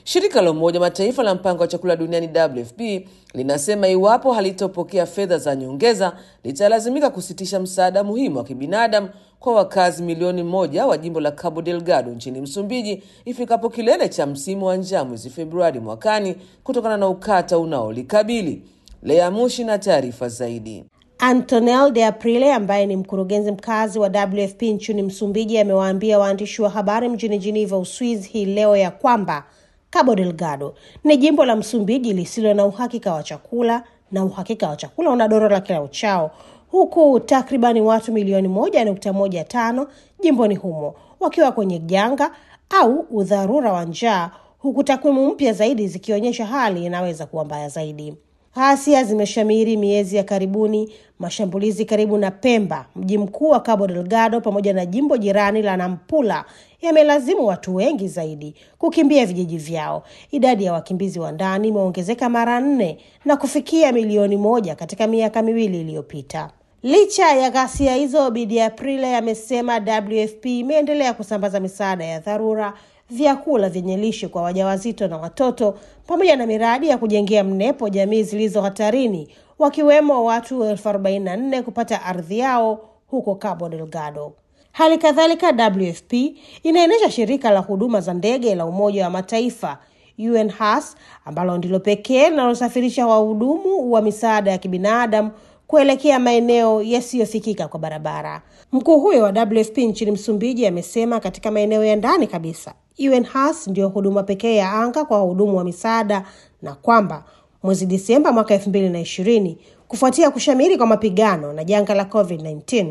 Shirika la Umoja Mataifa la mpango wa chakula duniani WFP linasema iwapo halitopokea fedha za nyongeza litalazimika kusitisha msaada muhimu wa kibinadamu kwa wakazi milioni moja wa jimbo la Cabo Delgado nchini Msumbiji ifikapo kilele cha msimu wa njaa mwezi Februari mwakani kutokana na ukata unaolikabili. Lea Mushi na taarifa zaidi. Antonel de Aprile ambaye ni mkurugenzi mkazi wa WFP nchini Msumbiji amewaambia waandishi wa habari mjini Geneva, Uswizi hii leo ya kwamba Cabo Delgado ni jimbo la Msumbiji lisilo na uhakika wa chakula na uhakika wa chakula unadorora kila uchao, huku takribani watu milioni moja nukta moja tano jimboni humo wakiwa kwenye janga au udharura wa njaa, huku takwimu mpya zaidi zikionyesha hali inaweza kuwa mbaya zaidi. Ghasia zimeshamiri miezi ya karibuni. Mashambulizi karibu na Pemba, mji mkuu wa Cabo Delgado, pamoja na jimbo jirani la Nampula yamelazimu watu wengi zaidi kukimbia vijiji vyao. Idadi ya wakimbizi wa ndani imeongezeka mara nne na kufikia milioni moja katika miaka miwili iliyopita. Licha ya ghasia hizo, Bidi Aprile amesema WFP imeendelea kusambaza misaada ya dharura vyakula vyenye lishe kwa wajawazito na watoto pamoja na miradi ya kujengea mnepo jamii zilizo hatarini wakiwemo watu elfu arobaini na nne kupata ardhi yao huko Cabo Delgado. Hali kadhalika, WFP inaendesha shirika la huduma za ndege la Umoja wa Mataifa UNHAS ambalo ndilo pekee linalosafirisha wahudumu wa misaada ya kibinadamu kuelekea maeneo yasiyofikika kwa barabara. Mkuu huyo wa WFP nchini Msumbiji amesema katika maeneo ya ndani kabisa UNHAS ndiyo huduma pekee ya anga kwa wahudumu wa misaada na kwamba mwezi Disemba mwaka elfu mbili na ishirini kufuatia kushamiri kwa mapigano na janga la COVID-19,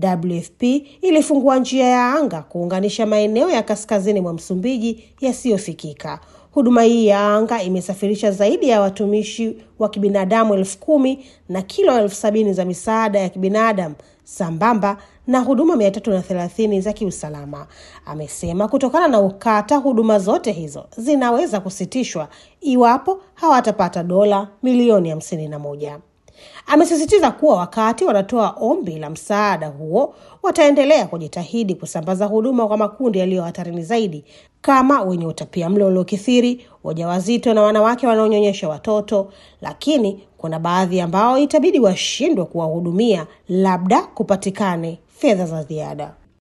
WFP ilifungua njia ya anga kuunganisha maeneo ya kaskazini mwa Msumbiji yasiyofikika. Huduma hii ya anga imesafirisha zaidi ya watumishi wa kibinadamu elfu kumi na kilo elfu sabini za misaada ya kibinadamu sambamba na huduma mia tatu na thelathini za kiusalama. Amesema kutokana na ukata, huduma zote hizo zinaweza kusitishwa iwapo hawatapata dola milioni hamsini na moja. Amesisitiza kuwa wakati wanatoa ombi la msaada huo wataendelea kujitahidi kusambaza huduma kwa makundi yaliyo hatarini zaidi kama wenye utapia mlo uliokithiri, wajawazito na wanawake wanaonyonyesha watoto, lakini kuna baadhi ambao itabidi washindwe kuwahudumia, labda kupatikane fedha za ziada.